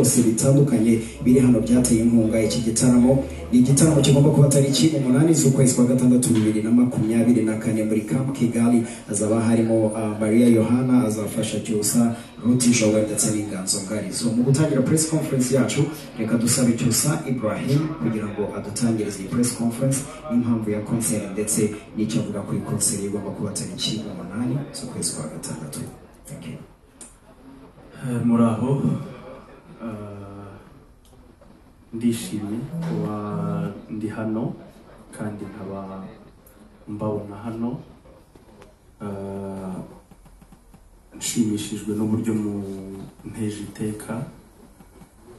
bitandukanye biri hano byateye inkunga iki gitaramo ni igitaramo kigomba kuba tariki umunani z'ukwezi kwa gatandatu bibiri na makumyabiri na kane muri Camp Kigali hazaba harimo uh, Maria Yohana azafasha Cyusa Ruti Joel ndetse n'Inganzo Ngari so mu gutangira press conference yacu reka dusabe Cyusa Ibrahim kugira ngo adutangirize iyi press conference n'impamvu ya concert ndetse n'icyo avuga kuri concert igomba kuba tariki umunani z'ukwezi kwa gatandatu thank you Eh, muraho Eh, ndishimye kuba ndi hano kandi nkaba mbabona hano Eh, nshimishijwe n'uburyo mpeje iteka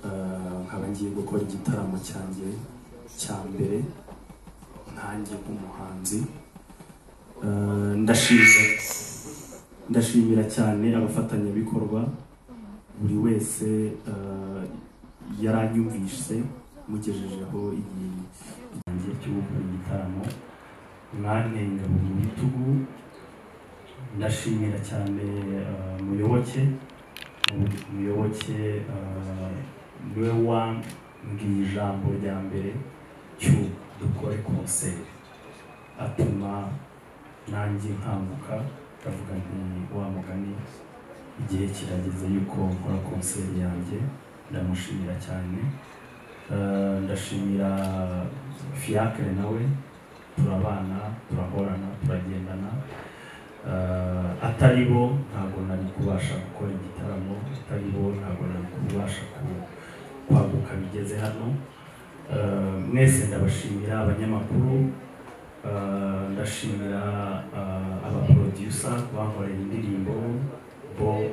Eh, nkaba ngiye gukora igitaramo cyanjye cya mbere ntangiye nk'umuhanzi Eh, ndashimira ndashimira cyane abafatanyabikorwa buri wese eh, yaranyumvise mugejejeho iyi- igihe cyo gukora igitaramo mwantenga mu bitugu ndashimira cyane eh, muyoboke Mu- muyoboke eh, niwe wambwiye ijambo rya mbere cyo dukore konseri atuma nanjye nkanguka ndavuga nti wa mugani igihe kirageze yuko nkora konseri yanjye ndamushimira cyane Eh, ndashimira fiacre nawe turabana turahorana turagendana Eh, atari bo ntabwo nari kubasha gukora igitaramo atari bo ntabwo nari kubasha ku- kwaguka bigeze hano Eh, mwese ndabashimira abanyamakuru Eh, ndashimira eh, abaproducer bankoreye indirimbo Bob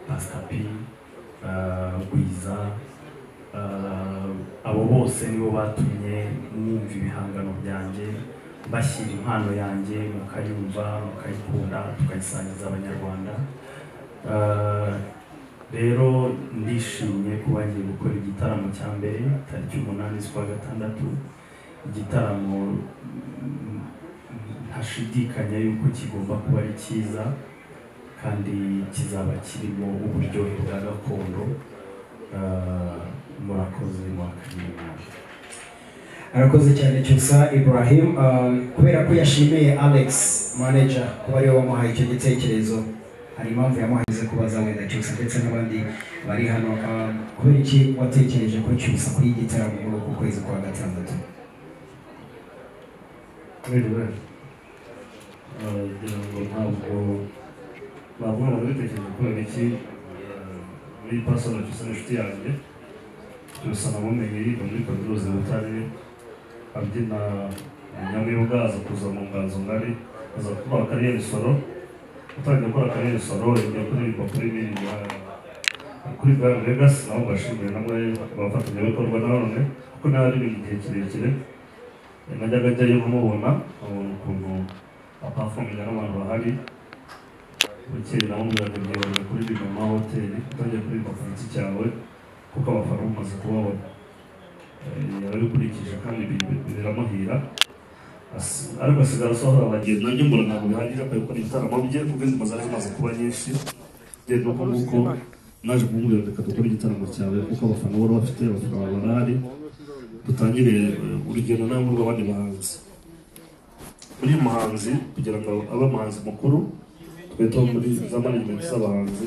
Pastor P eh, Gwiza eh, abo bose nibo batumye mwumva ibihangano byanjye mbashyira impano yanjye mukayumva mukayikunda tukayisangiza abanyarwanda Eh, rero ndishimye kuba ngiye gukora igitaramo cya mbere tariki umunani z'ukwa gatandatu igitaramo mm, ntashidikanya yuko kigomba kuba ari cyiza kandi kizaba kirimo uburyohe bwa gakondo Eh, murakoze mwakiriye nabi arakoze cyane cyusa Ibrahim um, kubera ko yashimiye Alex manager kuba ariwe wamuhaye icyo gitekerezo hari impamvu yamuhaye kubaza wenda cyusa ndetse n'abandi bari hano um, kubera iki watekereje ko cyusa kuri iki gitaramo muri uku kwezi kwa gatandatu kubera ibura kugira ngo ntabwo bagomba kubitekereza kubera iki muri pasoro cyose ni inshuti yanjye cyose namumenye yiga muri kaminuza i butare abyina nyamwibwa aza kuza mu nganzo ngari aza gukora kariyeri soro utangiye gukora kariyeri soro yagiye kuririmba kuri miriya kuri Grand Legacy nabo mbashimiye namwe abafatanyabikorwa na none kuko naririmba igihe kirekire najyaga njyayo kumubona abona ukuntu apafomenya n'abantu bahari bukeye nawe umubwiraga byibanda kuririmba mu mahoteli utajya kuririmba ku giti cyawe kuko abafana bamaze kubabona Eh, yaba abikurikije kandi bi- biramuhira As- ariko asigara asohora abagenzi nanjye mbona ntabwo bihagije akwiye gukora ibitaramo bye kuko izi mazu ari zimaze kuba nyinshi bye nuko nguko naje kumubwira reka dukore igitaramo cyawe kuko abafana bari bafite abafana barahari dutangire eh, urugendo nawe rw'abandi bahanzi muri muhanzi kugira ngo abe umuhanzi mukuru twita muri za management z'abahanzi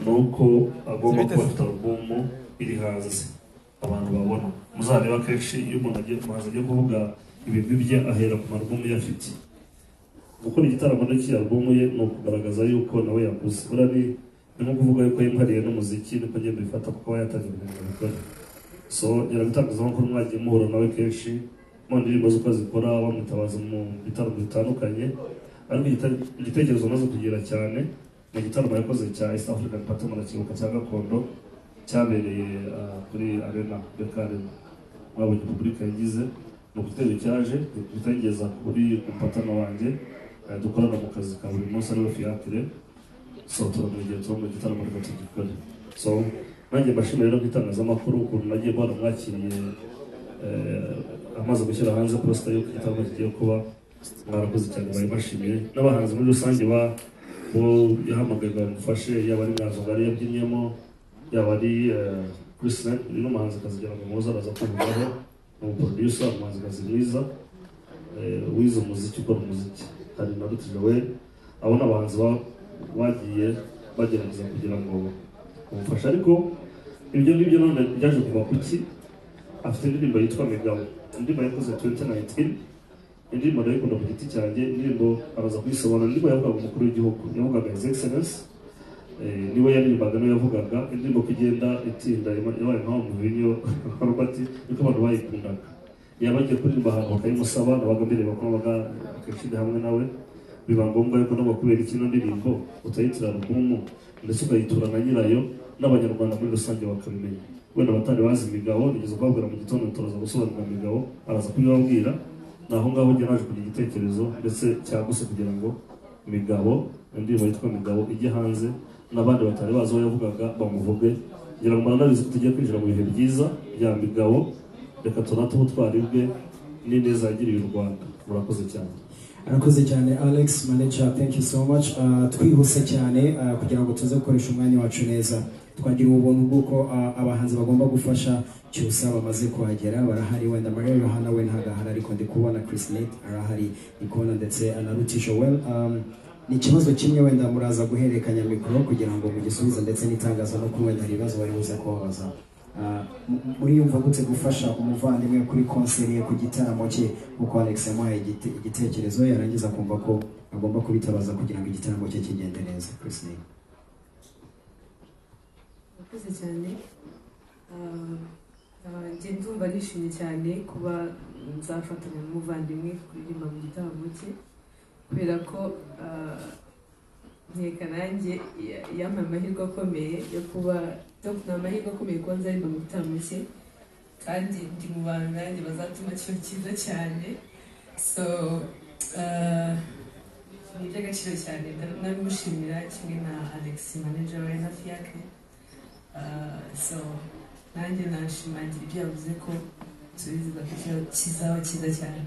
ni uko agomba kuba afite alubumu iri hanze abantu babona muzareba kenshi iyo umuntu agiye umuhanzi agiye kuvuga ibigwi bye ahera ku marubumu ye afite gukora igitaramo n'iki alubumu ye ni ukugaragaza yuko nawe yaguze buriya ni ni nko kuvuga yuko yihariye n'umuziki niko agenda bifata kuko aba yatangiye ibintu bikora so nyirabitangazamakuru mwagiye muhura nawe kenshi mu ndirimbo z'uko zikora bamwitabaza mu bitaramo bitandukanye ariko igita- igitekerezo amaze kugira cyane ni igitaramo yakoze cya east african party murakibuka cya gakondo cyabereye ah, kuri arena beka arena mwabonye repubulika yagize ni ugutera cyaje bitageza kuri umupatana wanjye eh, dukorana mu kazi ka buri munsi ariwe fiacre so turamwegera tuba mu gitaramo reka tugikore so nanjye mbashimira rero nk'itangazamakuru ukuntu nagiye mbona mwakiriye eh, amaze gushyira hanze posita y'uko igitaramo kigiye kuba mwarakoze cyane baribashimiye n'abahanzi muri rusange ba bo yahamagaga mufashe yaba ari mwanzongari yabyinyemo yaba ari eh, Chris Knight ni n'umuhanzikazi kugira ngo muze araza kumvaho ni umuproducer umuhanzikazi mwiza eh, wize umuziki ukora umuziki hari na Ruti Joel abo ni abahanzi ba- bagiye bagerageza kugira ngo bamufashe ariko ibyo ngibyo none byaje kuva ku ki afite indirimbo yitwa Migabo indirimbo yakoze 2019 indirimbo ndayikunda ku giti cyanjye indirimbo araza kuyisobanura indirimbo yavugaga umukuru w'igihugu yavugaga his excellence Eh, niwe yaririmbaga niwe yavugaga indirimbo ko igenda itinda yaba- yabaye mpamvu muvinyo robert niko abantu bayikundaga yaba agiye kuririmba ahantu bakayimusaba nabaga mbireba ko nabaga akishyiga hamwe nawe biba ngombwa yuko nabwo kubera ikino ndirimbo utayitira rugumu ndetse ukayitura na nyirayo n'abanyarwanda muri rusange bakabimenya wenda abatari bazi imigabo nigeze kubabwira mu gitondo turaza gusobanura imigabo araza kubibabwira ni aho ngaho njye naje kugira igitekerezo ndetse cyaguse kugira ngo imigabo indirimbo yitwa imigabo ijye hanze n'abandi batari bazi uwo yavugaga bamuvuge ngira ngo mbaranabizi ko tugiye kwinjira mu bihe byiza bya migabo reka tunate ubutwari bwe n'ineza yagiriye u rwanda murakoze cyane arakoze cyane alex manager thank you so much Uh, twihuse cyane uh, kugira ngo tuze gukoresha umwanya wacu neza twagira ubuntu bw'uko uh, abahanzi bagomba gufasha cyusa bamaze kuhagera barahari wenda maria yohana we ntabwo ahari ariko ndi kubona chris net arahari ndi kubona ndetse uh, na ruti joel um, ni ikibazo kimwe wenda muraza guhererekanya mikoro kugira ngo mugisubize ndetse n'itangazamakuru wenda hari ibibazo bari buze kubabaza Uh, mu- muriyumva gute gufasha umuvandimwe kuri konseri ye ku gitaramo cye kuko alex yamuhaye igite- igitekerezo yarangiza akumva ko agomba kubitabaza kugira ngo igitaramo cye kigende neza Chris Neal. murakoze cyane Ah, ah, njye ndumva nishimye cyane kuba nzafatanya n'umuvandimwe kuririmba mu gitaramo cye kubera ko ah, nkeka nanjye ya- yampaye amahirwe akomeye yo kuba yo- ni amahirwe akomeye kuba nzaririmba mu gitaramo cye kandi ndi mu bantu nanjye bazatuma kiba cyiza cyane so ah, ni iby'agaciro cyane ndabimushimira kimwe na alex manager we hafi yake Uh, so nanjye nashimangira ibyo yavuze ko tubizeza ko kiba- kizaba cyiza cyane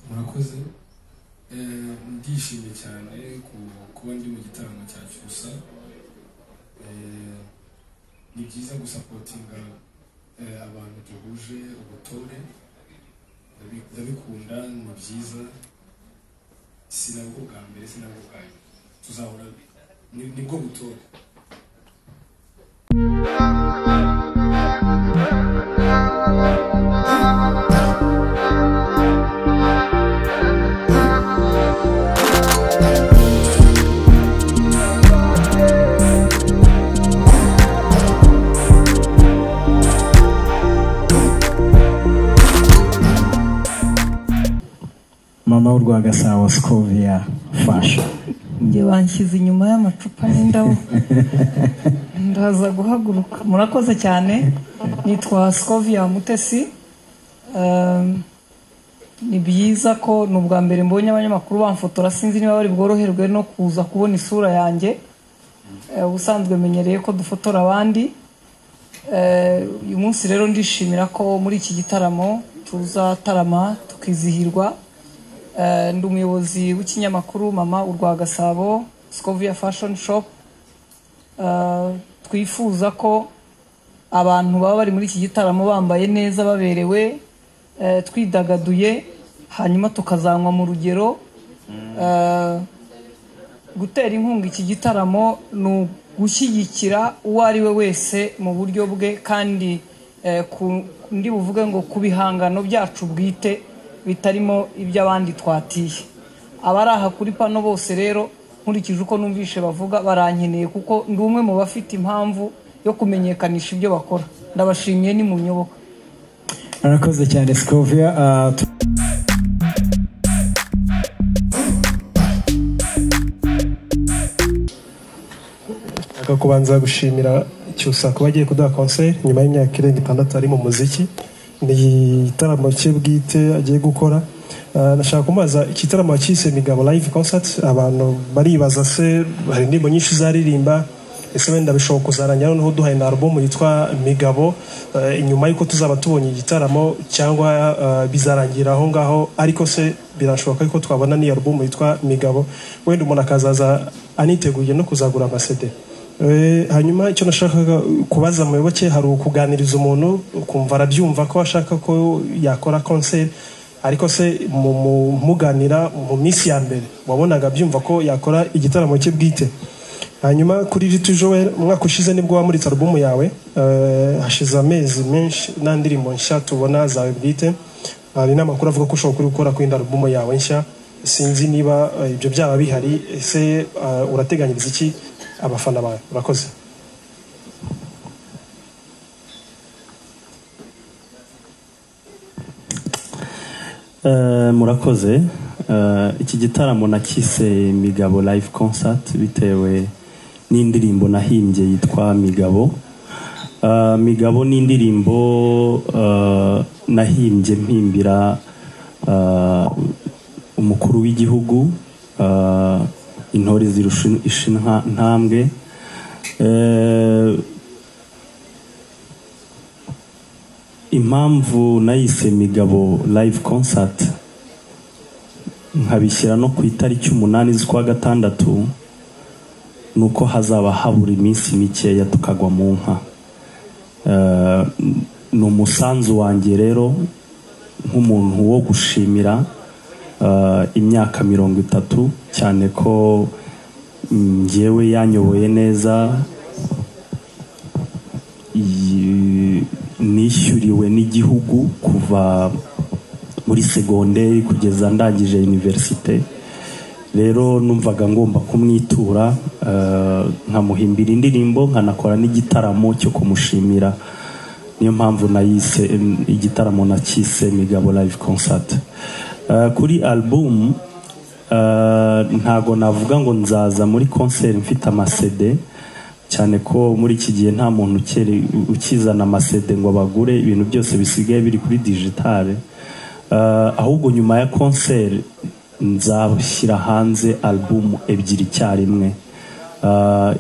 Murakoze. murakoze Eh, ndishimye cyane ku- kuba ndi mu gitaramo cya cyusa Eh, ni byiza gusapotinga eh, abantu duhuje ubutore Ndabi- ndabikunda ni byiza si nabwo bwa mbere si nabwo bwa nyuma tuzahora ni- nibwo butore mama w'u rwagasabo scovia fasha njye banshyize inyuma y'amacupa n'indabo ndaza guhaguruka murakoze cyane nitwa scovia mutesi Um, ni byiza ko ni ubwa mbere mbonye abanyamakuru bamfotora sinzi niba bari bworoherwe no kuza kubona isura yanjye Eh, ubusanzwe menyereye ko dufotora abandi Eh, uyu munsi rero ndishimira ko muri iki gitaramo tuzatarama tukizihirwa Eh, ndi umuyobozi w'ikinyamakuru mama urwa gasabo scovia fashion shop Eh, twifuza ko abantu baba bari muri iki gitaramo bambaye neza baberewe eh, twidagaduye hanyuma tukazanwa mu rugero Eh, gutera inkunga iki gitaramo ni ugushyigikira uwo ari we wese mu buryo bwe kandi eh, ku- ndi buvuge ngo ku bihangano byacu bwite bitarimo iby'abandi twatiye abari aha kuri pano bose rero nkurikije uko numvishe bavuga barankeneye kuko ndi umwe mu bafite impamvu yo kumenyekanisha ibyo bakora ndabashimiye ni mu nyoboka arakoze cyane scovia Ah, tu- Nshaka kubanza gushimira Cyusa kuba agiye kuduha concert nyuma y'imyaka irenga itandatu ari mu muziki ni igitaramo cye bwite agiye gukora Ah, nashaka kumubaza igitaramo cyise Migabo live concert abantu baribaza se hari indirimbo nyinshi zaririmba ese wenda bishobora kuzarangira noneho uduhaye na album yitwa Migabo Ah, inyuma y'uko tuzaba tubonye igitaramo cyangwa ah, bizarangira aho ngaho ariko se birashoboka ko twabona n'iyo album yitwa Migabo wenda umuntu akazaza aniteguye no kuzagura amasede Eh, hanyuma icyo nashakaga kubaza muyoboke hari ukuganiriza umuntu ukumva arabyumva ko ashaka ko yakora konseri ariko se mu- mu- muganira mu minsi ya mbere wabonaga abyumva ko yakora igitaramo cye bwite hanyuma kuri Little Joel umwaka ushize nibwo wamuritse alubumu yawe eh, hashize amezi menshi nta ndirimbo nshya tubona zawe bwite hari n'amakuru avuga ko ushobora kuri gukora kwinda alubumu yawe nshya sinzi niba eh, ibyo byaba bihari ese eh, urateganyiriza iki abafana bawe urakoze Eh, murakoze Eh, iki gitaramo nakise migabo live concert bitewe n'indirimbo nahimbye yitwa migabo Eh, migabo ni indirimbo eh, nahimbye mpimbira eh, umukuru w'igihugu eh, intore zirusha ishinwa ntambwe Eh, impamvu nayise migabo live concert nkabishyira no ku itariki umunani z'ukwa gatandatu ni uko hazaba habura iminsi mikeya tukagwa mu nka Eh, ni umusanzu wanjye rero nk'umuntu wo gushimira eh, imyaka mirongo itatu cyane ko mm, njyewe yanyoboye neza iyi- nishyuriwe n'igihugu kuva muri segonderi kugeza ndangije univerisite rero numvaga ngomba kumwitura eh, nkamuhimbira indirimbo nkanakora n'igitaramo cyo kumushimira niyo mpamvu nayise em, igitaramo nakise migabo live concert Eh, kuri album eh, ntago navuga ngo nzaza muri concert mfite amasede cyane ko muri iki gihe nta muntu ukere- ukizana amasede ngo bagure ibintu byose bisigaye biri kuri digitale Eh, ahubwo nyuma ya konseri nzashyira hanze albumu ebyiri icyarimwe Eh,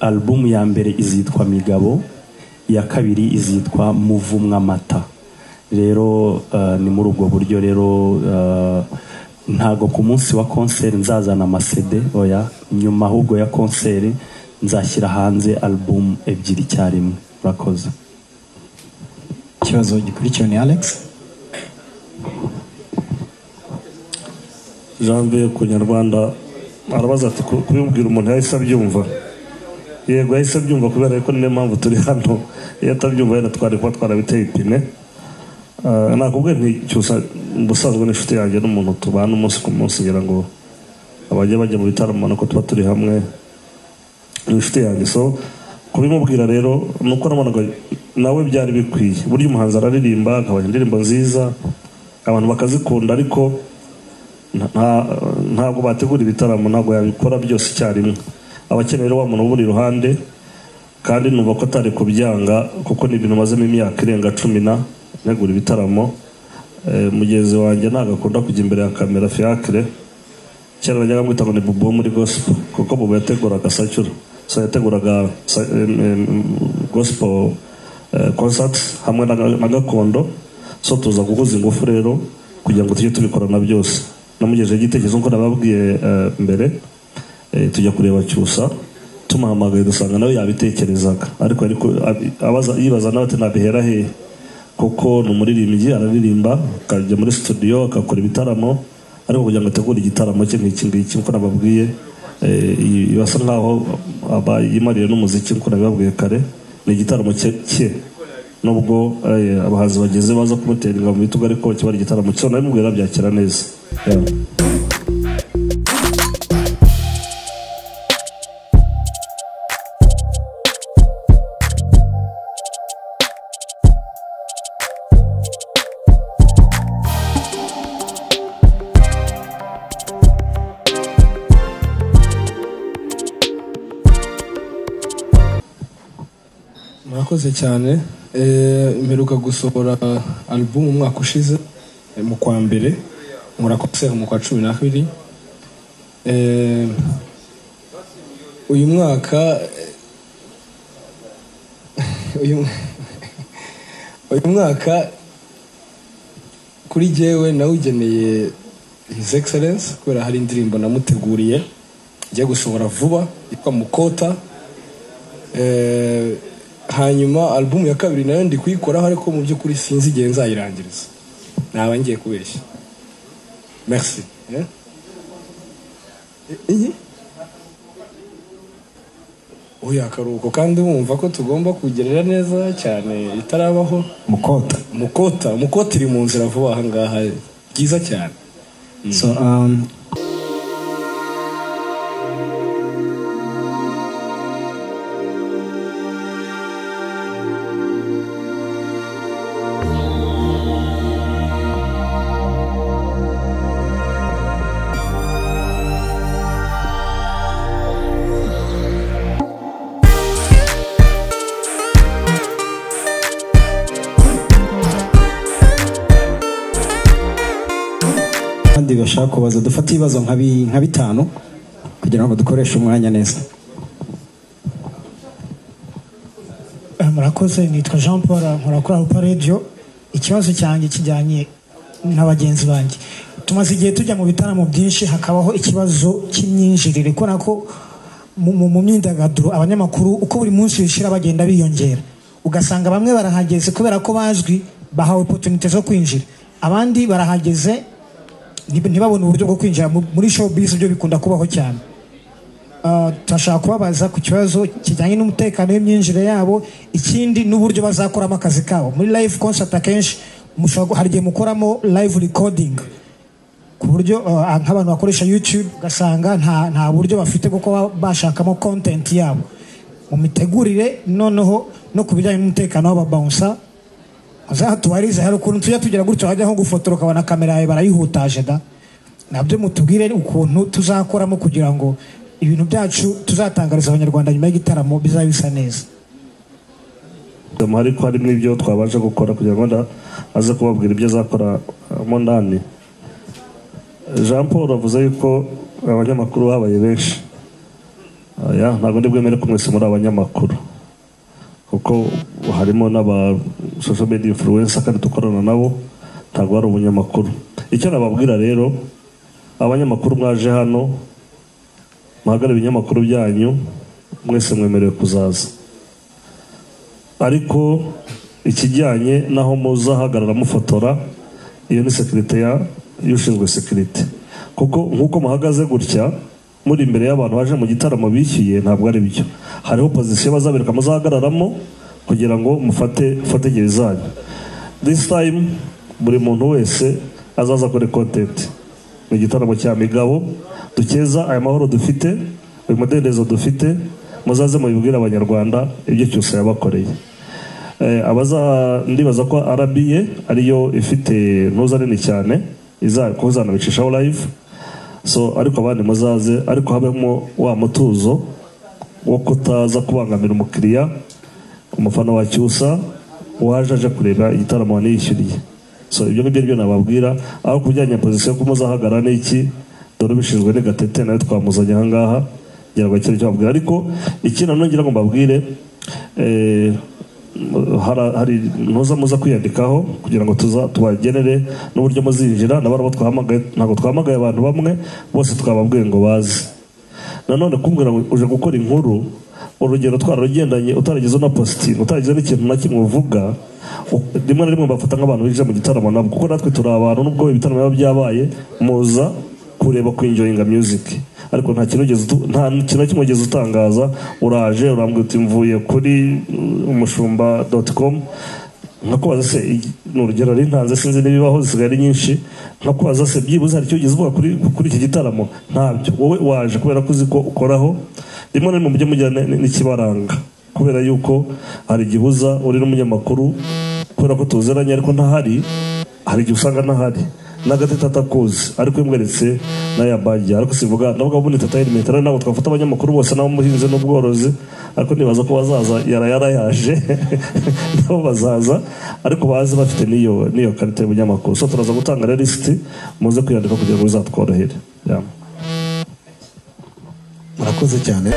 albumu ya mbere izitwa migabo iya kabiri izitwa muvumwa amata rero eh, ni muri ubwo buryo rero eh, ntago ku munsi wa konseri nzazana amasede oya nyuma ahubwo ya konseri nzashyira hanze albumu ebyiri icyarimwe urakoze ikibazo gikurikiwe ni alex janvier ku nyarwanda arabaza ati "Ku- kubibwira umuntu yahise abyumva yego yahise abyumva kubera ko niyo mpamvu turi hano iyo atabyumva yenda twari kuba twarabiteye ipine Ah, nakubwiye nti cyusa ubusanzwe n'inshuti yanjye n'umuntu tubana umunsi ku munsi ngira ngo abajya bajya mu bitaramo ubona ko tuba turi hamwe ni inshuti yanjye so kubimubwira rero ni uko nabonaga nawe byari bikwiye burya umuhanzi araririmba akabanya indirimbo nziza abantu bakazikunda ariko nta- nta- ntabwo bategura ibitaramo ntabwo yabikora byose icyarimwe aba akeneye rero wa muntu uburi iruhande kandi numva ko atari kubyanga kuko ni ibintu mazemo imyaka irenga cumi na negura ibitaramo Eh, mugenzi wanjye ntabwo akunda kujya imbere ya kamera fiacre kera bajyaga bamwita ngo ni bubu wo muri gospel kuko bubu yateguraga sacyura so yateguraga sa- em, em, gospel eh, concerts hamwe na na gakondo so tuza guhuza ingufu rero kugira ngo tujye tubikorana byose namugejeje igitekerezo nk'uko nababwiye eh, mbere eh, tujya kureba cyusa tumuhamagaye dusanga nawe yabitekerezaga ariko ariko abi- abaza yibaza nawe ati nabihera hehe kuko ni umuririmbyi araririmba akajya muri studio agakora ibitaramo ariko kugira ngo ategure igitaramo cye nk'iki ngiki nk'uko nababwiye eh, iyi- basa nkaho aba yimariye n'umuziki nk'uko nabibabwiye kare ni igitaramo cye cye nubwo eh, abahanzi bageze baza kumutera ingabo mu bitugu ariko kiba ari igitaramo cye nabimubwira byakira neza Yeah. murakoze cyane Eh, mperuka gusohora album umwaka ushize eh, mu kwa mbere nkora konseri mu kwa cumi na kabiri Eh, uyu mwaka eh, uyu uyu mwaka kuri jyewe nawugeneye his excellence kubera hari indirimbo namuteguriye ngiye gusohora vuba yitwa mukota Eh, hanyuma alubumu ya kabiri nayo ndi kuyikoraho ariko mu by'ukuri sinzi igihe nzayirangiriza naba ngiye kubeshya merci eh? I- iyi uyu akaruhuko kandi wumva ko tugomba kugerera neza cyane itarabaho mukota mukota mukota iri mu nzira vuba aha ngaha byiza cyane so um, abandi bashaka kubaza dufate ibibazo nka bi- nka bitanu kugira ngo dukoreshe umwanya neza Eh, murakoze nitwa jean paul nkora kuri arupa radiyo ikibazo cyanjye kijyanye na bagenzi banjye tumaze igihe tujya mu bitaramo byinshi hakabaho ikibazo cy'imyinjirire kubera ko mu- mu mu myidagaduro abanyamakuru uko buri munsi bishira bagenda biyongera ugasanga bamwe barahageze kubera ko bazwi bahawe opotunite zo kwinjira abandi barahageze ntib- ntibabone uburyo bwo kwinjira mu- muri showbiz byo bikunda kubaho cyane Ah, turashaka kubabaza ku kibazo kijyanye n'umutekano w'imyinjire yabo ikindi n'uburyo bazakoramo akazi kabo muri live concert akenshi mushobora gu- hari igihe mukoramo live recording ku buryo ah, nk'abantu bakoresha youtube ugasanga nta, nta buryo bafite kuko baba bashakamo content yabo mu mitegurire noneho no ku bijyanye n'umutekano w'ababawunsa muzatubarize hari ukuntu tujya tugira gutya wajya nko gufotora ukabona kamera yawe barayihutaje da nabyo mutubwire ukuntu tuzakoramo kugira ngo ibintu byacu tuzatangariza abanyarwanda nyuma y'igitaramo bizaba bisa neza ariko harimo ibyo twabasha gukora kugira ngo nda- aze kubabwira ibyo azakoramo ndani jean paul avuze yuko abanyamakuru babaye benshi Oya, ntabwo ndi bwemere ko mwese muri abanyamakuru kuko harimo n'aba social media influencer kandi dukorana nabo ntabwo ari umunyamakuru icyo nababwira rero abanyamakuru mwaje hano muhagarare ibinyamakuru byanyu mwese mwemerewe kuzaza ariko ikijyanye n'aho muzahagarara mufotora iyo ni sekirite ya y'ushinzwe sekirite kuko nk'uko muhagaze gutya muri imbere y'abantu baje mu gitaramo bishyuye ntabwo ari byo hariho pozisiyo bazabereka muzahagararamo kugira ngo mufate fategere zanyu this time buri muntu wese azaza kuri kontenti ni igitaramo cya migabo dukeza aya mahoro dufite uyu mudendezo dufite muzaze mubibwire abanyarwanda ibyo cyose yabakoreye Eh, abaza ndibaza ko arabiye ariyo ifite ntuza nini cyane iza kuzanabicishaho live so ariko abandi muzaze ariko habemo wa mutuzo wo kutaza kubangamira umukiriya umufana wa cyusa waje aje kureba igitaramo waniyishyuriye so ibyo ngibyo nibyo nababwira aho kujyanye na pozisiyo ko muzahagarara n'iki dore ubishinzwe ni gatete nawe twamuzanye aha ngaha kugira ngo akire icyo babwira ariko ikindi nanone ngira ngo mbabwire eh, hara- hari ntuza muza kwiyandikaho kugira ngo tuza tubagenere n'uburyo muzinjira nabari abo twahamagaye ntabwo twahamagaye abantu bamwe bose twababwiye ngo baze nanone kumbwira ngo uje gukora inkuru urugero twararugendanye utaragize na positive utaragize n'ikintu na kimwe uvuga u- rimwe na rimwe bafata nk'abantu binjira mu gitaramo nabo kuko natwe turi abantu nubwo ibitaramo biba byabaye muza kureba ku enjoyinga music ariko nta kintu ugeze utu- nta kintu na kimwe ugeze utangaza uraje urambwira uti mvuye kuri uh, umushumba.com nkakubaza se igi- ni urugero rero ntanze sinzi n'ibibaho zisigaye ari nyinshi nkakubaza se byibuze hari icyo ugeze uvuga kuri, kuri iki gitaramo ntabyo wowe waje kubera ko uzi ko ukoraho rimwe na rimwe mujye mugira n- n- n'ikibaranga kubera yuko hari igihe uza uri n'umunyamakuru kubera ko tuziranye ariko ntahari hari igihe usanga ntahari n'agatete atakuzi ariko iyo umweretse nayo yabajya ariko sivuga navuga ubundi tata element rero ntabwo twafata abanyamakuru bose n'abamuhinzi n'ubworozi ariko nibaza ko bazaza yara yarayaje nabo bazaza ariko baze bafite n'iyo n'iyo karita y'umunyamakuru so turaza gutanga rero lisiti muze kwiyandika kugira ngo bizatworohere Yeah. murakoze cyane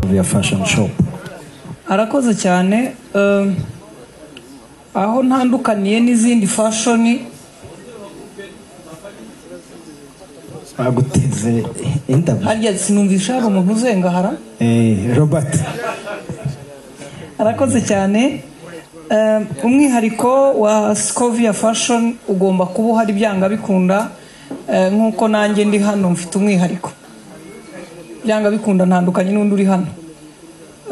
kuriya fashion shop arakoze cyane eh, aho ntandukaniye n'izindi fashoni baguteze indabyo harya sinumvisha hari umuntu uzengahara eh Robert arakoze cyane Eh, umwihariko wa scovia fashion ugomba kuba uhari byanga bikunda eh, nk'uko nanjye ndi hano mfite umwihariko byanga bikunda ntandukanye n'undi uri hano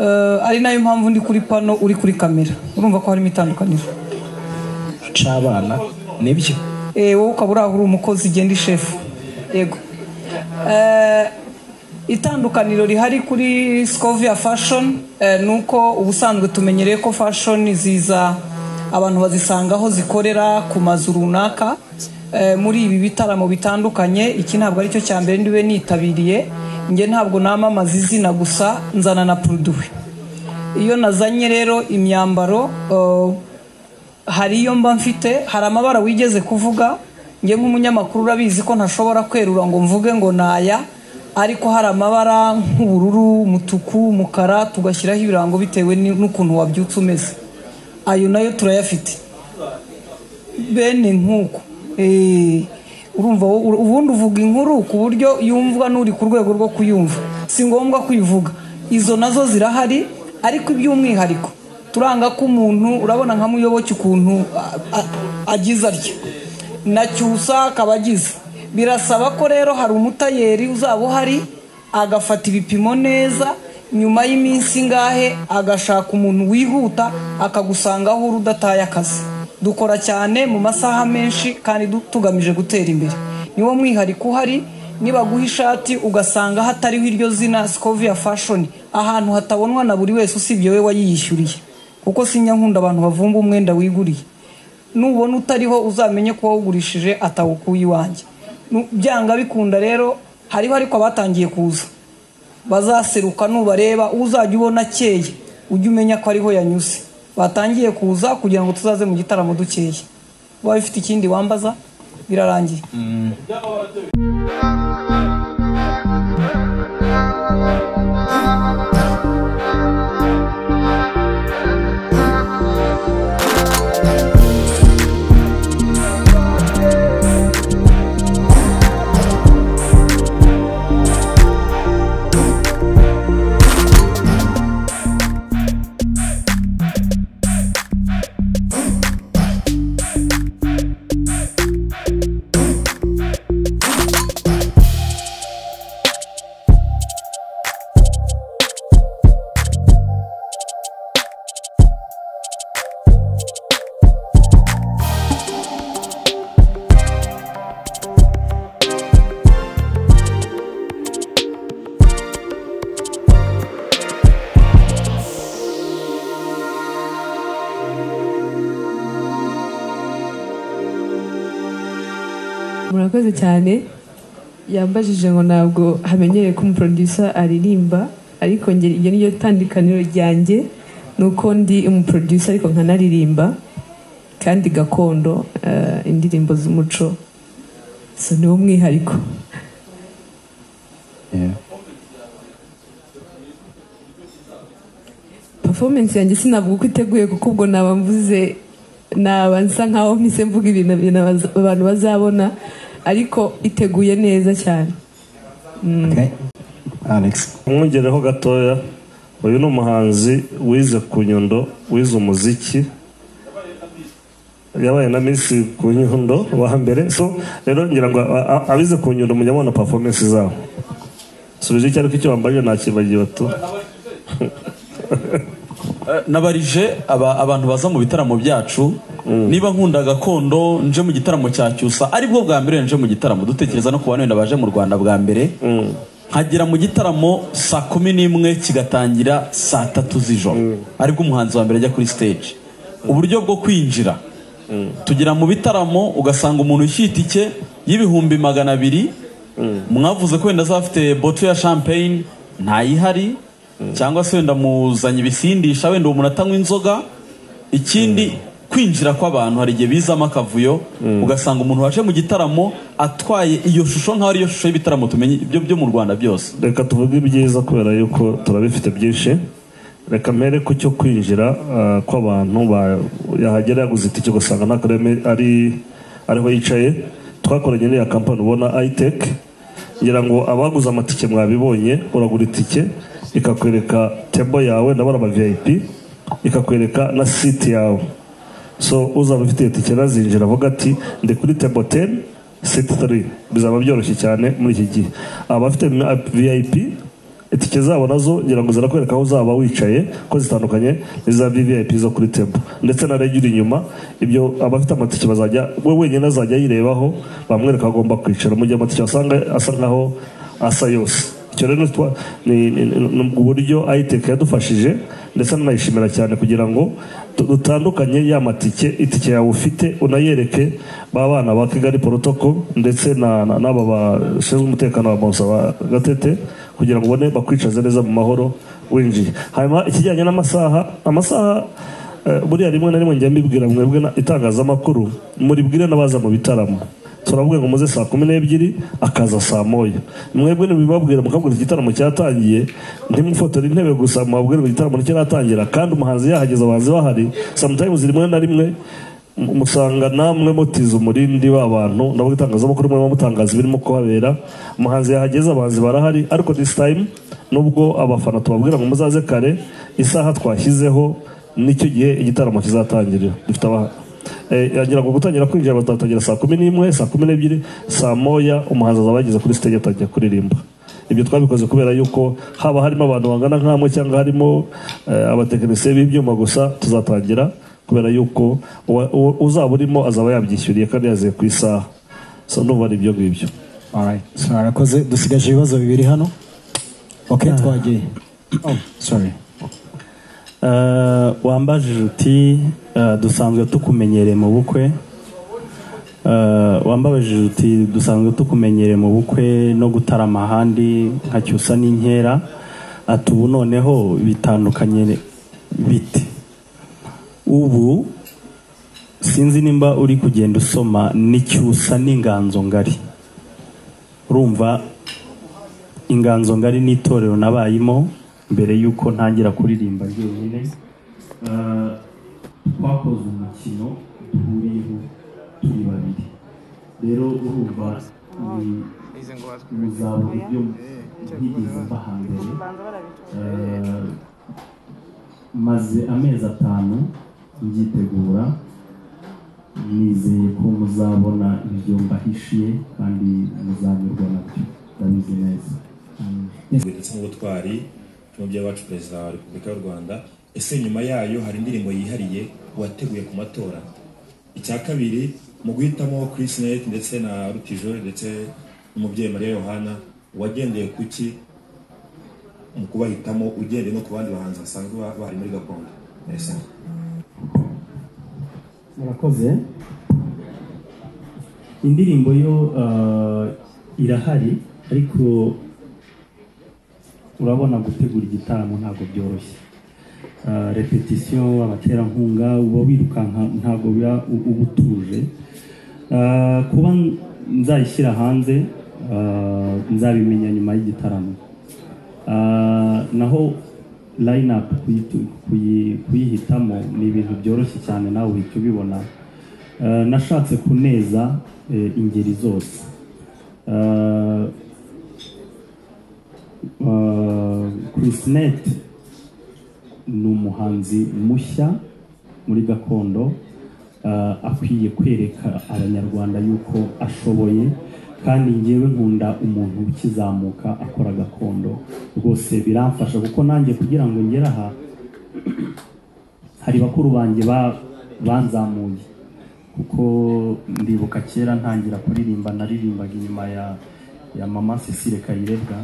Eh, ari nayo mpamvu ndi kuri pano uri kuri kamera urumva ko harimo itandukaniro c'abana nibyo Eh, wowe ukaba uri aho uri umukozi ugenda ishefu yego Eh, itandukaniro rihari kuri scovia fashion eh, ni uko ubusanzwe tumenyereye ko fashion ziza abantu bazisanga aho zikorera ku mazu runaka Eh, muri ibi bitaramo bitandukanye iki ntabwo aricyo cya mbere ndiwe nitabiriye njye ntabwo namamaza izina gusa nzana na produit iyo nazanye rero imyambaro eh, hari iyo mba mfite hari amabara wigeze kuvuga njye nk'umunyamakuru urabizi ko ntashobora kwerura ngo mvuge ngo naya ariko hari amabara nk'ubururu umutuku umukara tugashyiraho ibirango bitewe ni- n'ukuntu wabyutse umeze ayo nayo turayafite bene nk'uko Eh, urumva wowe- ubundi uvuga inkuru ku buryo yumvwa n'uri ku rwego rwo kuyumva si ngombwa kuyivuga izo nazo zirahari ariko iby'umwihariko turanga ko umuntu urabona nka muyoboke ukuntu a- a- agize atya na cyusa akaba agize birasaba ko rero hari umutayeri uzaba uhari agafata ibipimo neza nyuma y'iminsi ingahe agashaka umuntu wihuta akagusanga aho uri udataye akazi dukora cyane mu masaha menshi kandi du- tugamije gutera imbere niwo mwihariko uhari nibaguha ishati ugasanga hatariho iryo zina scovia fashion ahantu hatabonwa na buri wese usibye we wayiyishyuriye kuko sinya nkunda abantu bavumba umwenda wiguriye nubona utariho uzamenye ko wawugurishije atawukuye iwanjye Nu- byanga bikunda rero hariho ariko abatangiye kuza bazaseruka nubareba uzajya ubona akeye ujye umenya ko ariho yanyuze batangiye kuza kugira ngo tuzaze mu gitaramo dukeye waba ufite ikindi wambaza birarangiye murakoze cyane yambajije ngo ntabwo hamenyereye ko umuprodusa aririmba ariko nge iryo ni ryo tandukaniro ryanjye ni uko ndi umuprodusa ariko nkanaririmba kandi gakondo eh, indirimbo z'umuco so niwo mwihariko performance yanjye sinavuga uko iteguye kuko ubwo naba mvuze naba nsa nkaho mpise mvuga ibintu ibintu abaza- abantu bazabona ariko iteguye neza cyane Mm. Alex umwongereho gatoya uyu ni umuhanzi wize ku nyundo wize umuziki yabaye na minsi ku nyundo wa mbere so rero ngira ngo a- a- abize ku nyundo mujya mubona performance zabo subije icyo ariko icyo wambaye nakibagiwe tu Eh, nabarije aba- abantu baza mu bitaramo byacu niba nkunda gakondo nje mu gitaramo cya cyusa aribwo bwa mbere nje mu gitaramo dutekereza no ku bantu wenda baje mu rwanda bwa mbere nkagera mu gitaramo saa kumi n'imwe kigatangira saa tatu z'ijoro aribwo umuhanzi wa mbere ajya kuri stage uburyo bwo kwinjira tugera mu bitaramo ugasanga umuntu ushyira itike y'ibihumbi magana abiri mwavuze ko wenda azafite boto ya champagne ntayihari cyangwa se wenda muzanye ibisindisha wenda uwo umuntu atanywa inzoga ikindi ku kwinjira kw'abantu hari igihe bizamo akavuyo ugasanga umuntu waje mu gitaramo atwaye iyo shusho nk'aho ariyo shusho y'ibitaramo tumenye ibyo byo mu rwanda byose reka tuvuge ibyiza kubera yuko turabifite byinshi reka mpere ku cyo kwinjira ah, kw'abantu ba- yahagera yaguze itike ugasanga nta kareme ari ariho yicaye twakoranye n'iya kampani ubona itec ngira ngo abaguze amatike mwabibonye uragura itike ikakwereka tebo yawe ndabona aba vip ikakwereka na siti yawe so uzaba ufite iyo tike nazinjira avuga ati ndi kuri tebo 10 siti 3 bizaba byoroshye cyane muri iki gihe abafite na vip itike zabo nazo ngira ngo zirakwereka aho uzaba wicaye ko zitandukanye n'iza vvip zo kuri tebo ndetse na rege uri inyuma ibyo abafite amatike bazajya we wenyine azajya yirebaho bamwereka aho agomba kwicara mu gihe amatike asanga asa nkaho asa yose icyo rero twa- ni ni- ni- ni uburyo ayiteka yadufashije ndetse nanayishimira cyane kugira ngo tu- dutandukanye ya matike itike yawe ufite unayereke ba bana ba kigali porotoko ndetse na- na- n'aba bashinzwe umutekano wa monsa ba gatete kugira ngo ubone bakwicaza neza mu mahoro winjiye hanyuma ikijyanye n'amasaha amasaha eh, buriya rimwe na rimwe njya mbibwira mwebwe na- itangazamakuru muribwire n'abaza mu bitaramo turavuga ngo muze saa kumi n'ebyiri akaza saa moya mwebwe ntibibabwira mukabwira igitaramo cyatangiye ntimufotore intebe gusa mubabwire ngo igitaramo nticyaratangira kandi umuhanzi yahageze abahanzi bahari sometimes rimwe na rimwe mu- musanga namwe mutiza umurindi w'abantu nabo itangazamakuru murimo mutangaza ibirimo kuhabera umuhanzi yahageze abahanzi barahari ariko this time nubwo abafana tubabwira ngo muzaze kare isaha twashyizeho nicyo gihe igitaramo kizatangirira dufite aba- eh, yagira ngo gutangira kwinjira batatangira saa kumi n'imwe saa kumi n'ebyiri saa moya umuhanzi azaba yageze kuri stage atangiye kuririmba ibyo twabikoze kubera yuko haba harimo abantu bangana nk'amwe cyangwa harimo eh, abatekinisiye b'ibyuma gusa tuzatangira kubera yuko uwa- uwa- uzaba urimo azaba yabyishyuriye kandi yazeye ku isaha so ndumva ari ibyo ngibyo Alright. So, murakoze dusigaje ibibazo bibiri hano okay twagiye oh sorry Eh, wambajije uti eh, dusanzwe tukumenyereye mu bukwe Eh, wambabajije uti dusanzwe tukumenyereye mu bukwe no gutarama ahandi nka cyusa n'inkera ati ubu noneho bitandukanye bite ubu sinzi nimba uri kugenda usoma n'icyusa n'inganzo ngari urumva inganzo ngari n'itorero nabayimo mbere y'uko ntangira kuririmba njyenyine Eh, twakoze umukino duhuriyeho turi babiri rero urumva ni- muzaba uburyo ntigeze mba hambere Eh, maze amezi atanu mbyitegura nizeye ko muzabona ibyo mbahishiye kandi muzanyurwa nabyo ndabizi neza ndetse n'ubutwari n'umubyeyi wacu perezida wa repubulika y'u rwanda ese nyuma yayo hari indirimbo yihariye wateguye ku matora icya kabiri mu guhitamo Chris Net ndetse na rutijore ndetse n'umubyeyi mariya yohana wagendeye ku ki mu kubahitamo ugendeye no ku bandi bahanzi basanzwe ba- bahari muri gakondo Yes. murakoze indirimbo yo eh, irahari ariko urabona gutegura igitaramo ntabwo byoroshye Eh, repetisiyo abaterankunga uba wirukanka ntabwo biba u- uba utuje Eh, kuba nzayishyira hanze eh, nzabimenya nyuma y'igitaramo Eh, naho line up kuyitu- kuyi- kuyihitamo ni ibintu byoroshye cyane nawe uhita ubibona Eh, nashatse kuneza eh, ingeri zose Eh, eh, Chris Net ni umuhanzi mushya muri gakondo eh, akwiye kwereka abanyarwanda yuko ashoboye kandi ngewe nkunda umuntu ukizamuka akora gakondo rwose biramfasha kuko nanjye kugira ngo ngere aha hari bakuru banjye ba- banzamuye kuko ndibuka kera ntangira kuririmba naririmbaga inyuma ya ya mama Cecile Kayirebwa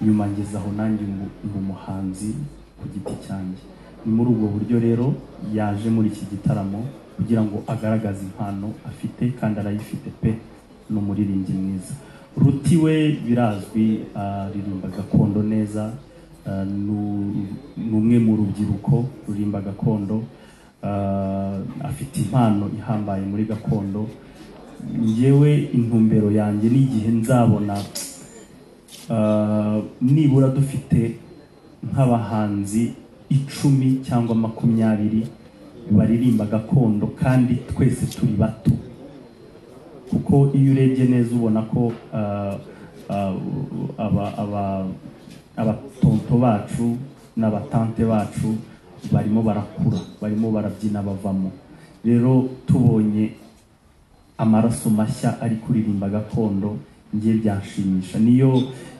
nyuma ngeze aho nanjye umu- ni umuhanzi ku giti cyanjye ni muri ubwo buryo rero yaje muri iki gitaramo kugira ngo agaragaze impano afite kandi arayifite pe ni umuririmbyi mwiza ruti we birazwi aririmba gakondo neza ah, ni u- ni umwe mu rubyiruko rurimba gakondo ah, afite impano ihambaye muri gakondo ngewe intumbero yanjye n'igihe nzabona ah, nibura dufite nk'abahanzi icumi cyangwa makumyabiri baririmba gakondo kandi twese turi bato kuko iyo urebye neza ubona ko ah, ah, aba- aba- abatonto bacu n'abatante bacu barimo barakura barimo barabyina bavamo rero tubonye amaraso mashya ari kuririmba gakondo ngiye byanshimisha niyo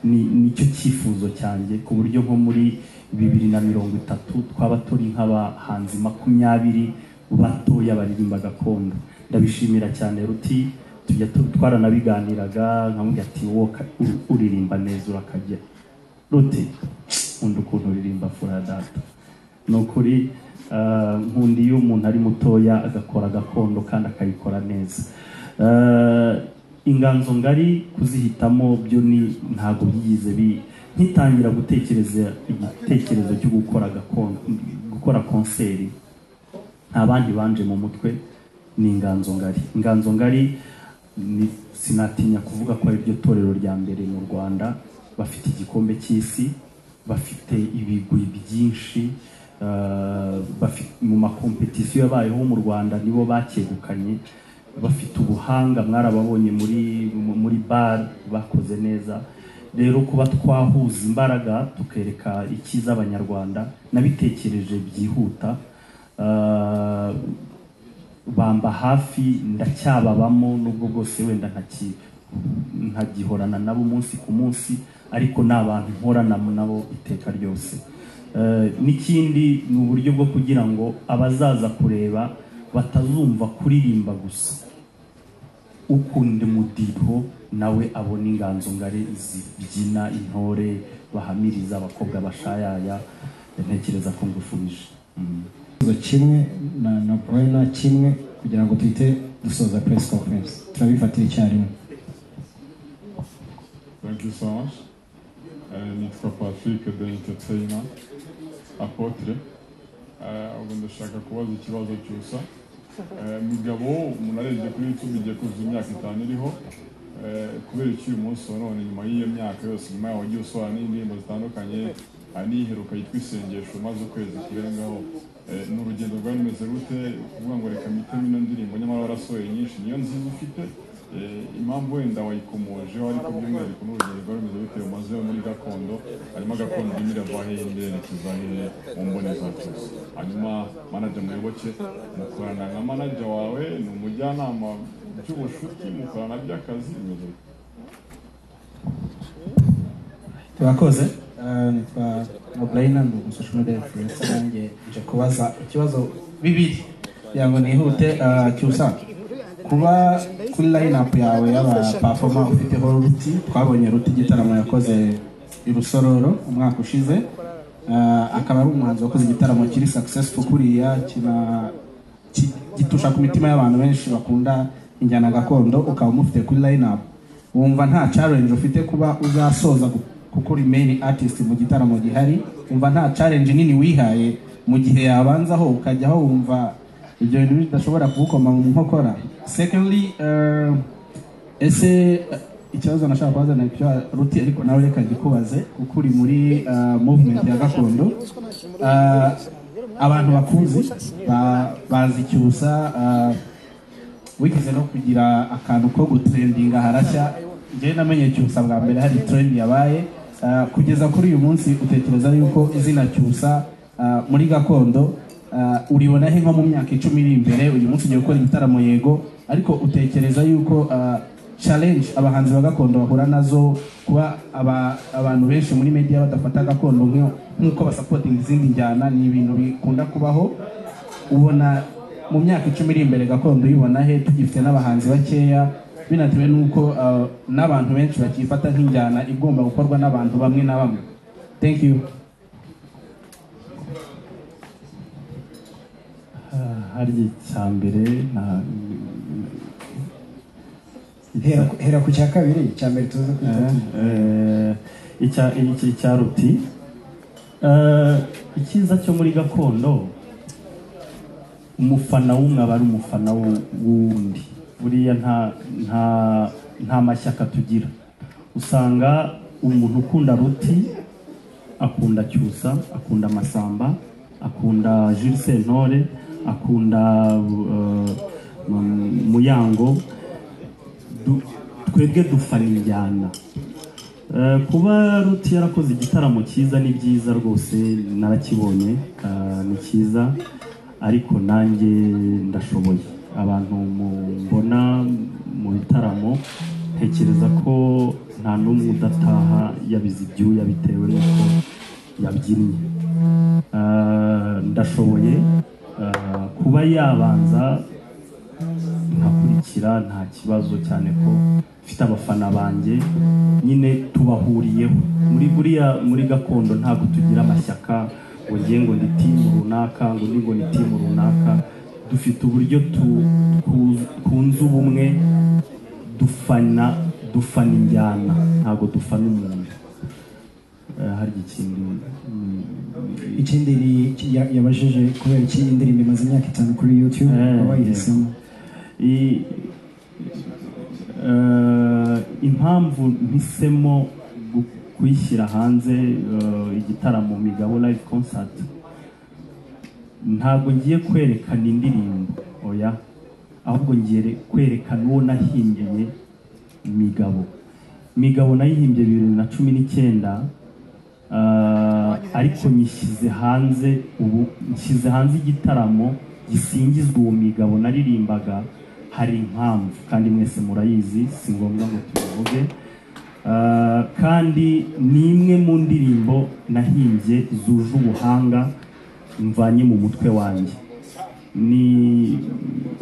ni nicyo cyifuzo cyanjye ku buryo nko muri bibiri na mirongo itatu twaba turi nk'abahanzi makumyabiri batoya baririmba gakondo ndabishimira cyane ruti tujya tu- twaranabiganiraga nkamubwira ati wowe ka- ur- uririmba neza urakajya ruti nkunda ukuntu uririmba fura data ni ukuri ah, nkunda iyo umuntu ari mutoya agakora gakondo kandi akayikora neza Ah, inganzo ngari kuzihitamo byo ni ntabwo byigize bi nkitangira gutekereza igitekerezo cyo gukora gakondo gukora konseri nta bandi banje mu mutwe ni inganzo ngari inganzo ngari ni, sinatinya kuvuga ko ari ryo torero rya mbere mu rwanda bafite igikombe cy'isi bafite ibigwi byinshi eh, bafi- mu makompetisiyo yabayeho mu rwanda nibo bakegukanye bafite ubuhanga mwarababonye muri mu- muri bar bakoze neza rero kuba twahuza imbaraga tukereka icyiza abanyarwanda nabitekereje byihuta Eh, bamba hafi ndacyababamo nubwo bwose wenda ntaki nkagihorana nabo umunsi ku munsi ariko ni abantu mporana nabo iteka ryose Eh, n'ikindi ni uburyo bwo kugira ngo abazaza kureba batazumva kuririmba gusa ukunda umudiho nawe abona inganzo ngari zibyina intore bahamiriza abakobwa bashayaya ntekereza ko ngushubije Mm. ikibazo kimwe na na boyina kimwe kugira ngo duhite dusoza press conference turabifatira icyarimwe Thank you so much. Uh, nitwa Patrick Dentetseina Apotre. Uh, ubu ndashaka kubaza ikibazo cyusa. Uh, mugabo munarebye kuri YouTube igiye kuzuza imyaka itanu iriho. Uh, kubera iki uyu munsi wa none nyuma y'iyo myaka yose nyuma yaho wagiye usohora n'indirimbo zitandukanye hari n'iheruka yitwa isengesho maze ukwezi kurengaho Eh, ni urugendo rwari rumeze rute kuvuga ngo reka mitemo ino ndirimbo nyamara warasohoye nyinshi niyo nziza ufite Eh, impamvu wenda wayikomojeho ariko by'umwihariko n'urugendo rwari rumeze rute rumazeho muri gakondo harimo agakondo imira vahe yerekeza hehe mu mbonezakure hanyuma manager muyoboke mukorana na manager wawe ni umujyanama by'ubucuti mukorana by'akazi bimeze gute? turakoze Eh, nitwa noburayina ndi umusosho media influencer nanjye nje kubaza ikibazo bibiri kugira ngo nihute eh, cyusa kuba kuri line up yawe y'aba pafoma ufiteho ruti twabonye ruti igitaramo yakoze i rusororo umwaka ushize Eh, akaba ari umuhanzi wakoze igitaramo kiri successful kuriya kina ki- gitusha ku mitima y'abantu benshi bakunda injyana gakondo ukaba umufite kuri line up wumva nta challenge ufite kuba uzasoza gu- kuko uri main artist mu gitaramo gihari wumva nta challenge nini wihaye mu gihe yabanzaho ukajyaho wumva ibyo bintu bidashobora kugukoma mu nkokora secondly eh, ese eh, ikibazo nashaka kubaza ni icyo ruti ariko nawe reka gikubaze kuko uri muri eh, movement ya gakondo Eh, abantu bakuzi ba- bazi icyusa eh, wigeze no kugira akantu ko gutrendinga harashya njyewe namenye cyusa bwa mbere hari trend yabaye Ah, kugeza kuri uyu munsi utekereza yuko izina cyusa ah, muri gakondo ah, uribona he nko mu myaka icumi iri imbere uyu munsi ugiye gukora igitaramo yego ariko utekereza yuko ah, challenge abahanzi ba gakondo bahura nazo kuba aba- abantu benshi muri media badafata gakondo nk'iyo- nk'uko basapotinga izindi njyana ni ibintu bikunda kubaho ubona mu myaka icumi iri imbere gakondo uyibona he tugifite n'abahanzi bakeya binatewe n'uko uh, n'abantu benshi bakifata nk'injyana igomba gukorwa n'abantu bamwe na bamwe thank you harya icya mbere nta hera ku- hera ku cya kabiri cya mbere tuze kuri itatu Eh, icya iki cya ruti Eh, icyiza cyo muri gakondo umufana w'umwe aba ari umufana w'u- w'undi buriya nta nta nta mashyaka tugira usanga umuntu ukunda ruti akunda cyusa akunda amasamba akunda Jules Sentore akunda uh, mu- muyango Du- twebwe dufana injyana Eh, kuba ruti yarakoze igitaramo cyiza ni byiza rwose narakibonye eh, ni cyiza ariko nanjye ndashoboye abantu mu- mbona mu bitaramo ntekereza ko nta n'umwe udataha yabize ibyuya bitewe n'uko yabyinnye Eh, ndashoboye eh, kuba yabanza nkakurikira nta kibazo cyane ko mfite abafana banjye nyine tubahuriyeho muri buriya muri gakondo ntabwo tugira amashyaka ngo ngiye ngo ndi timu runaka ngo ndi ngo ni timu runaka dufite uburyo tu- tu- twunze ubumwe dufana dufana injyana ntabwo dufana umuntu Eh, hari ikindi mm, ikindi ni iki ya- yabajije kubera iki indirimbo imaze imyaka itanu kuri youtube Eh, wayihisemo i- eh, impamvu mpisemo gu- kuyishyira hanze eh, igitaramo migabo live concert ntabwo ngiye kwerekana indirimbo oya ahubwo ngiye kwerekana uwo nahimbiye migabo migabo nayihimbye bibiri na cumi n'icyenda eh, ariko nyishyize hanze ubu nshyize hanze igitaramo gisingizwa uwo migabo naririmbaga hari impamvu kandi mwese murayizi si ngombwa ngo tubivuge Eh, kandi ni imwe mu ndirimbo nahimbye zuje ubuhanga mvanye mu mutwe wanjye ni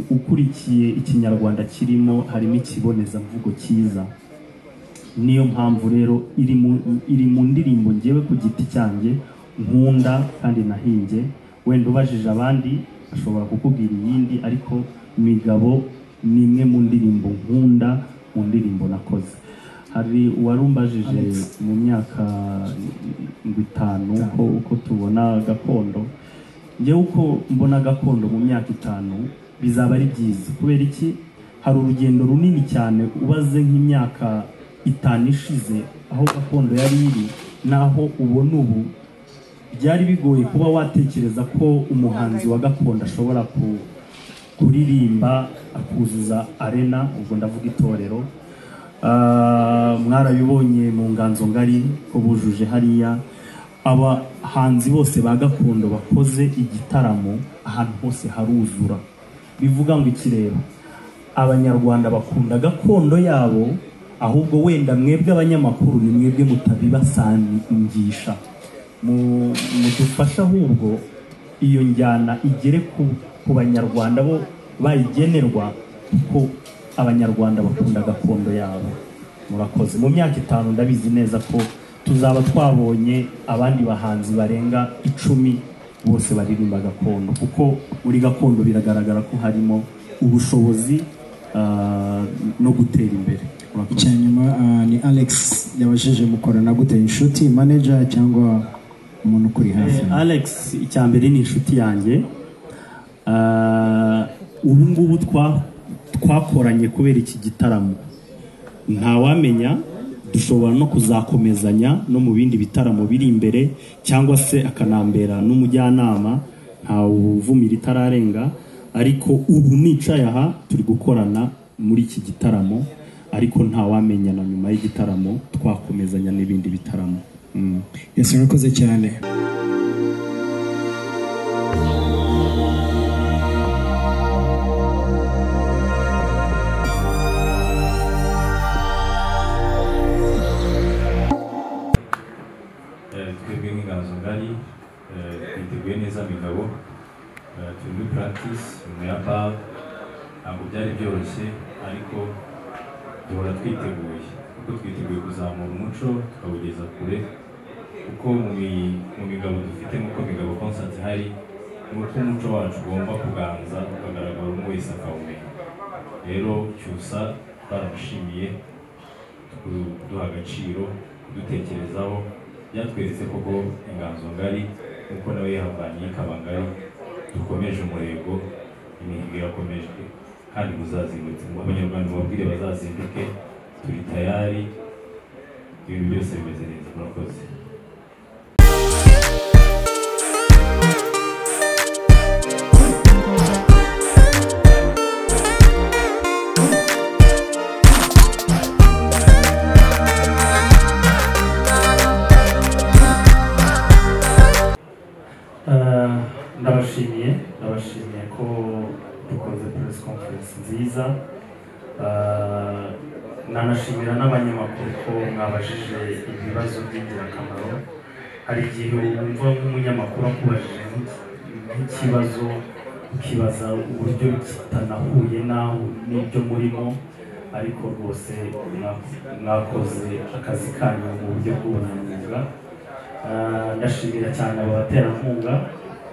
ukurikiye ikinyarwanda kirimo harimo ikibonezamvugo cyiza niyo mpamvu rero iri mu iri mu ndirimbo ngewe ku giti cyanjye nkunda kandi nahimbye wenda ubajije abandi ashobora kukubwira iyindi ariko migabo ni imwe mu ndirimbo nkunda mu ndirimbo nakoze hari uwarumbajije mu myaka ngo itanu uko, uko tubona gakondo njyewe uko mbona gakondo mu myaka itanu bizaba ari byiza kubera iki hari urugendo runini cyane ubaze nk'imyaka itanu ishize aho gakondo yari iri n'aho ubona ubu byari bigoye kuba watekereza ko umuhanzi wa gakondo ashobora ku, kuririmba akuzuza arena ubwo ndavuga itorero Ah, mwarabibonye mu nganzo ngari ko bujuje hariya abahanzi bose ba gakondo bakoze igitaramo ahantu hose haruzura bivuga ngo ikireba abanyarwanda bakunda gakondo yabo ahubwo wenda mwebwe abanyamakuru ni mwebwe mutabibasangisha Mu- mudufashe ahubwo iyo njyana igere ku, ku banyarwanda bo bayigenerwa kuko abanyarwanda bakunda gakondo yabo murakoze mu myaka itanu ndabizi neza ko tuzaba twabonye abandi bahanzi barenga icumi bose baririmba gakondo kuko muri gakondo biragaragara ko harimo ubushobozi ah, no gutera imbere murakoze icya nyuma ah, ni alex yabajije mukorana gute inshuti manager cyangwa umuntu ukuri hafi Eh, Alex icya mbere ni inshuti yanjye Ah, ubu ngubu twa- twakoranye kubera iki gitaramo ntawamenya dushobora no kuzakomezanya no mu bindi bitaramo biri imbere cyangwa se akanambera n'umujyanama ntawuvumira itararenga ariko ubu nicaye aha turi gukorana muri iki gitaramo ariko ntawamenya na nyuma y'igitaramo twakomezanya n'ibindi bitaramo Mm. yesi urakoze cyane Eh, twebwe nk'inganzo ngari eh, twiteguye neza migabo Eh, turi muri practice nyuma ya bal ntabwo byari byoroshye ariko duhora twiteguye kuko twiteguye kuzamura umuco tukawugeza kure kuko mu mi- mu migabo dufite nk'uko migabo concert hari ni uko umuco wacu ugomba kuganza ukagaragara umwe wese akawumenya rero cyusa twaramushimiye kuduha agaciro kudutekerezaho byatweretse koko inganzo ngari nk'uko nawe yahavanye ikaba ngari dukomeje umurego imihigo irakomeje kandi muzazindutse ngo abanyarwanda babwire bazazinduke turi tayari ibintu byose bimeze neza murakoze Eh, ndabashimiye ndabashimiye ko dukoze press conference nziza Eh, nanashimira n'abanyamakuru ko mwabajije ibibazo by'ingirakamaro hari igihe wumva nk'umunyamakuru akubajije nk'iki- nk'ikibazo ukibaza uburyo kitanahuye n'aho n'ibyo murimo ariko rwose mwa- mwakoze akazi kanyu mu buryo bw'ubunyamwuga Ah, ndashimira cyane abaterankunga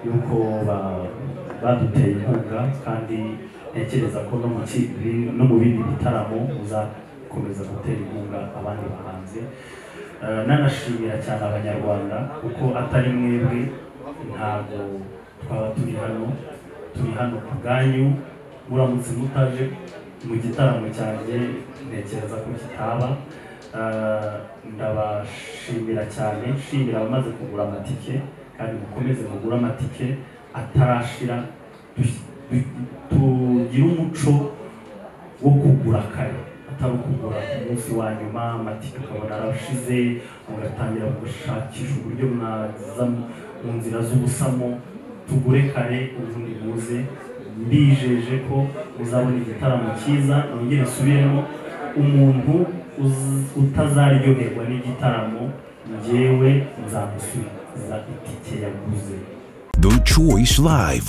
yuko ba- baduteye inkunga kandi ntekereza ko no mu ki- no mu bindi bitaramo muzakomeza gutera inkunga abandi bahanzi Ah, nanashimira cyane abanyarwanda kuko atari mwebwe ntabwo twaba turi hano turi hano ku bwanyu muramutse mutaje mu gitaramo cyanjye ntekereza ko kitaba Ah, ndabashimira cyane nshimira abamaze kugura amatike kandi mukomeze mugure amatike atarashira dush- du- tugire umuco wo kugura kare atari ukugura ku munsi wa nyuma amatike ukabona arashize mugatangira gushakisha uburyo mwaza mu- mu nzira z'ubusamo tugure kare ubundi muze mbijeje ko uzabona igitaramo cyiza nongere nsubiremo umuntu uz- utazaryoherwa n'igitaramo njyewe nzamusubiza itike yaguze The Choice Live.